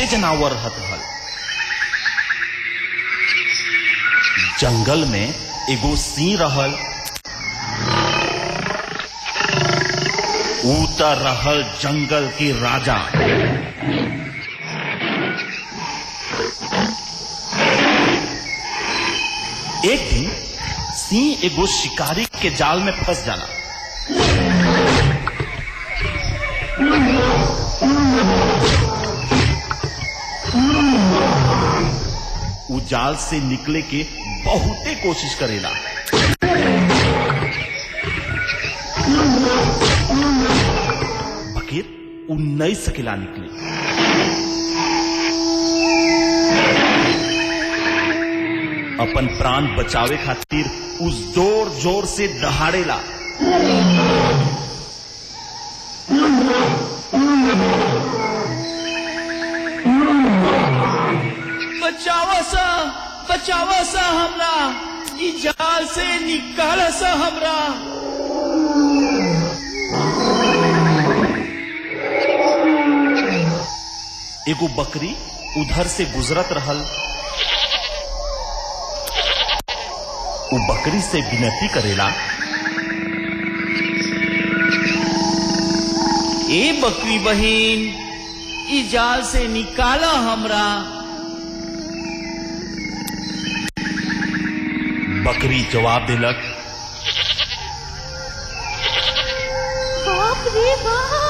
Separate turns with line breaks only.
बहुते जनावर रहत रहल जंगल में एगो सिंह रहल ऊ त रहल जंगल के राजा एक दिन सिंह एगो शिकारी के जाल में फंस जाला उ जाल से निकले के बहुते कोशिश करेला बकेर उ नहीं सकेला निकले अपन प्राण बचावे खातिर उ जोर जोर से दहाड़ेला
बचावा सा बचावा सा हमरा ई जाल से निकाल सा हमरा
एगो बकरी उधर से गुजरत रहल उ बकरी से विनती करेला
ए बकरी बहिन ई जाल से निकाला हमरा
बकरी जवाब दिलक
बाप रे बाप